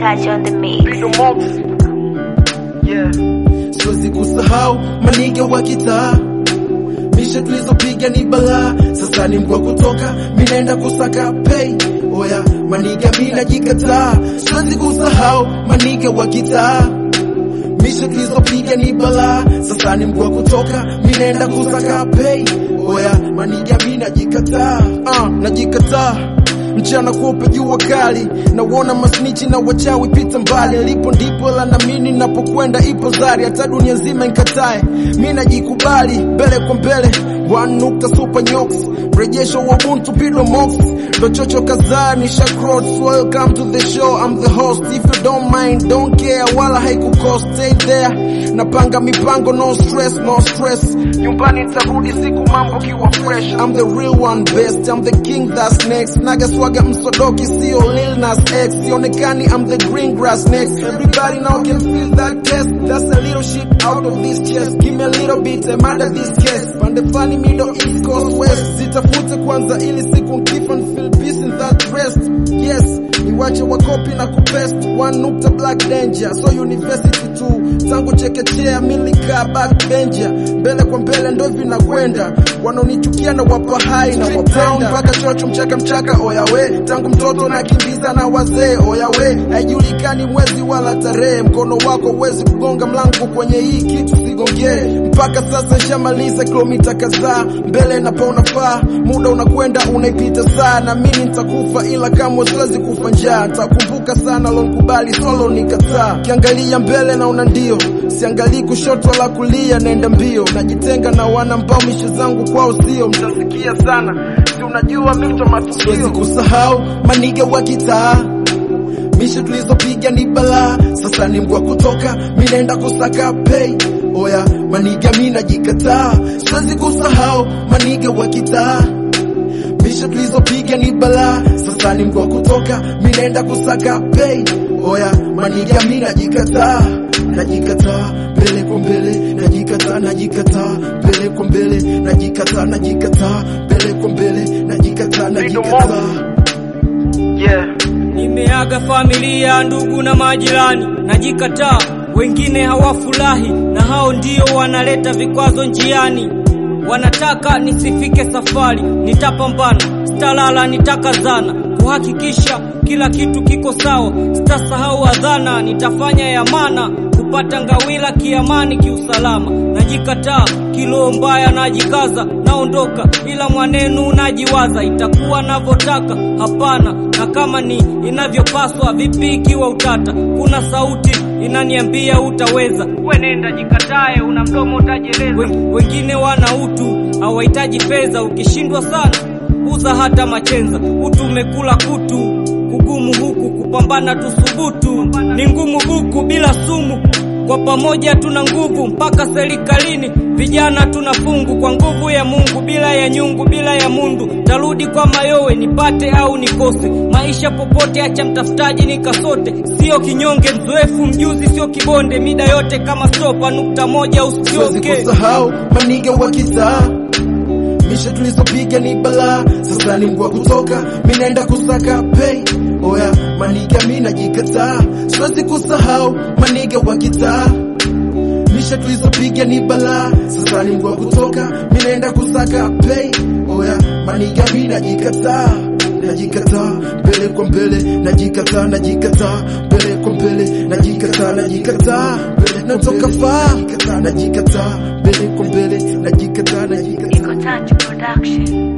touch on the mix. Yeah. Siwezi kusahau manige wa kitaa mishe tulizopiga ni balaa, sasa ni mgwa kutoka, minaenda kusaka pay. Oya maniga mina jikataa, siwezi kusahau maniga wa kitaa mishe tulizopiga ni balaa, sasa ni mgwa kutoka, minaenda kusaka pay. Oya maniga mina jikataa, uh, najikataa mchana kuope jua kali, nauona masnichi na wachawi pita mbali, lipo ndipo la namini napokwenda ipo zari, hata dunia nzima inkatae, mi najikubali mbele kwa mbele, one nukta super nyox, mrejesho wa ubuntu pido mox, ndo chocho kadhaa ni shakrots, welcome to the show, I'm the host, if you don't mind, don't care, wala haikukost, stay there, napanga mipango, no stress, no stress, nyumbani nitarudi siku mambo kiwa fresh, I'm the real one best, I'm the king that's next, naga swaga msodoki, sio Lil Nas X, sionekani, I'm the green grass next, everybody now can feel that test, that's a little shit out of this chest, give me a little bit, I'm under this case, pande flani middle east coast west, zitafute kwanza ili siku nkifa feel peace in that rest, yes, niwache wakopi na kupest, one nukta black danger, so university tu, tangu chekechea milika backbencher, mbele kwa mbele ndo vinakwenda, wanaonichukia na wapa hai na wapenda, mpaka chocho mchaka mchaka, oyawe, tangu mtoto nakimbiza na wazee, oyawe, haijulikani mwezi wala tarehe, mkono wako huwezi kugonga mlango kwenye hii kitu sigongee, mpaka sasa shamaliza kilomita kadhaa, mbele napo unafaa, muda unakwenda unaipita saa, na mimi nitakufa, ila kamwe siwezi kufa njaa, nitakumbuka sana lonkubali solo nikataa, kiangalia mbele naona ndio, siangalii kushoto wala kulia, naenda mbio, najitenga na wana ambao mishe zangu kwao sio, mtasikia sana, si unajua mimi ndo matukio, siwezi kusahau maniga wa kitaa mishe tulizopiga ni balaa, sasa ni mgwa kutoka, mi naenda kusaka pay. Oya maniga mi najikataa, siwezi kusahau maniga wa kitaa mishe tulizopiga ni balaa, sasa ni mgwa kutoka, mi naenda kusaka pay. Oya maniga mi najikataa, najikataa mbele kwa mbele, najikataa, najikataa mbele kwa mbele, najikataa, najikataa mbele kwa mbele, najikataa, najikataa Yeah. Nimeaga familia, ndugu na majirani, najikataa. Wengine hawafurahi na hao ndio wanaleta vikwazo njiani. Wanataka nisifike safari, nitapambana, sitalala, nitakazana kuhakikisha kila kitu kiko sawa. Sitasahau adhana, nitafanya ya maana kupata ngawila kiamani, kiusalama. Najikataa kilo mbaya, najikaza, naondoka, ila mwanenu najiwaza, itakuwa navyotaka? Hapana, na kama ni inavyopaswa, vipi ikiwa utata? Kuna sauti inaniambia utaweza, we nenda jikatae, una mdomo utajeleza. Wen- Wengine wana utu, hawahitaji fedha, ukishindwa sana uza hata machenza. Utu umekula kutu, kugumu huku kupambana tusubutu, ni ngumu buku bila sumu kwa pamoja tuna nguvu mpaka serikalini, vijana tuna fungu kwa nguvu ya Mungu, bila ya nyungu, bila ya mundu, tarudi kwa mayowe nipate au nikose maisha popote, acha mtafutaji nikasote, sio kinyonge, mzoefu mjuzi, sio kibonde, mida yote kama stopa, nukta moja siwezi usioke kusahau maniga wa kitaa mishe tulizopiga ni balaa, sasa ni mgwa kutoka, mi naenda kusaka pay. Oya maniga mi najikataa, siwezi kusahau maniga wa kitaa mishe tulizopiga ni balaa, sasa ni mgwa kutoka, mi naenda kusaka pay. Oya maniga mi najikataa najikataa mbele kwa mbele, najikataa najikataa mbele kwa mbele, najikataa najikataa mbele natoka faa, najikataa mbele kwa mbele, najikataa najikataa Iko Touch Production.